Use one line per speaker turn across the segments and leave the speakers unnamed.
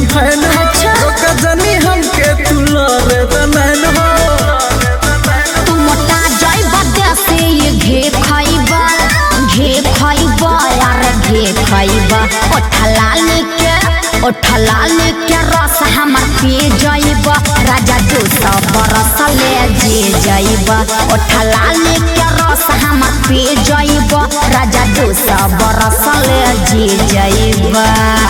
Fan हो
अच्छा।
रोक जनी हमके तू लरे बनैन हो
तू मोटा जाइबा देसे ये घे खाइबा घे खाइबा यार घे खाइबा ओठलाल के ओठलाल के रस हमर पी जाइबा राजा दू सौ बरस ले जे जाइबा ओठलाल के रस हमर पी जाइबा राजा दू सौ बरस ले जे जाइबा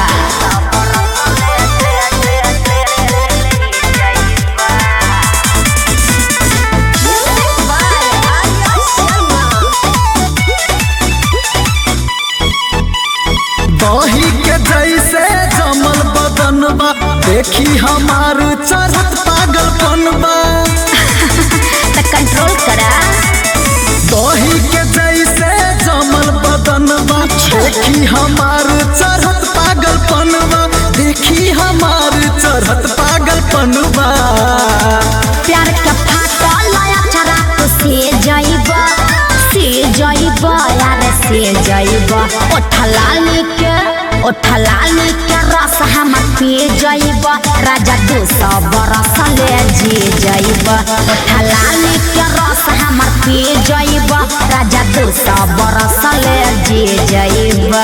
दही के जैसे जमल बदन बा देखी हमार चरत पागलपन बा
तो कंट्रोल करा
दही के जैसे जमल बदन बा देखी हमार चरत पागलपन बा देखी हमार चरत पागलपन बा
प्यार के फाटल अक्षरा तो से जाइबा से जाइबा यार से जाइबा ओठलाल के ओठलाल के रस हम पी जाइबा राजा दू सौ बरस ले जी जाइबा ओठलाल के रस हम पी जाइबा राजा दू सौ बरस ले जी जाइबा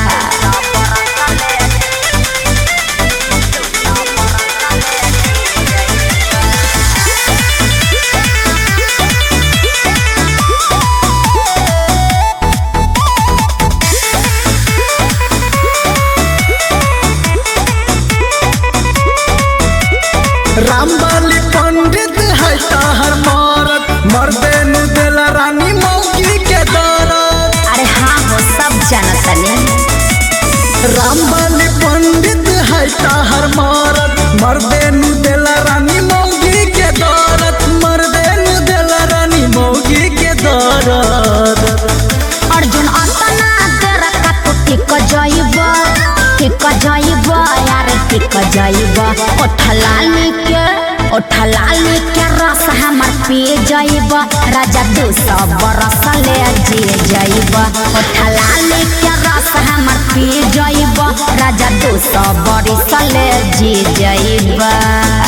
रामबाली पंडित है ताहर मारत मर्दे नु देला रानी मौकी के दरद
अरे हाँ हो सब जनतनी
रामबाली पंडित है ताहर मारत मर्दे नु देला रानी मौगी के दरद मर्दे नु देला रानी मौगी के दरद
अर्जुन अतना देर का तो टिक जाइबा टिक जाइबा यार टिक जाइबा ओठलाल के ओठलाल के रस हमर पी जाइबा राजा दू सौ बरस ले जी जाइबा ओठलाल के रस हमर पी जाइबा राजा दू सौ बरस ले जी जाइबा